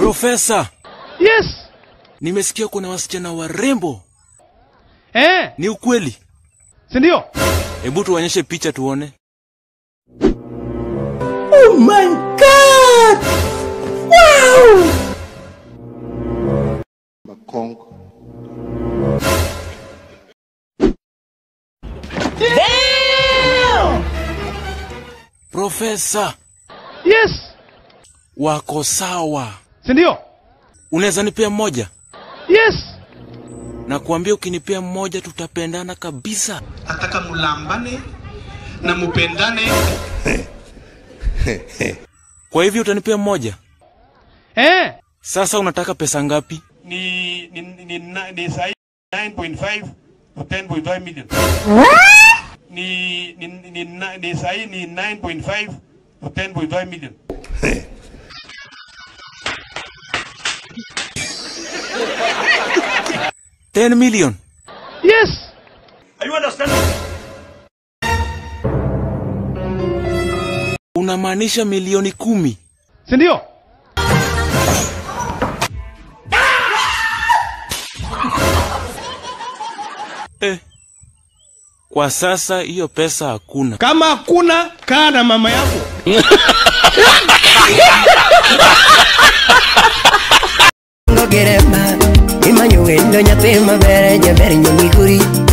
Profesa, Yes. nimesikia kuna wasichana warembo. Eh, Ni ukweli? si ndio? Hebu tuonyeshe picha tuone. Oh my god! Wow! Makongo. Profesa, Yes. wako sawa. Si ndio? Unaweza nipea mmoja? Yes. Na kuambia ukinipea mmoja tutapendana kabisa. nataka mulambane na mupendane Kwa hivyo utanipea mmoja? Eh, Sasa unataka pesa ngapi? ni ni ni, ni, ni sahi 9.5 to 10.5 million ni ni ni, ni, ni sahi ni 9.5 to 10.5 million 10 million. yes. Unamaanisha milioni kumi? Si ndio? Eh. Kwa sasa hiyo pesa hakuna. Kama hakuna kaa na mama yako. Ngogerema, imanyo wendo nyathi maber jaber nyomiguri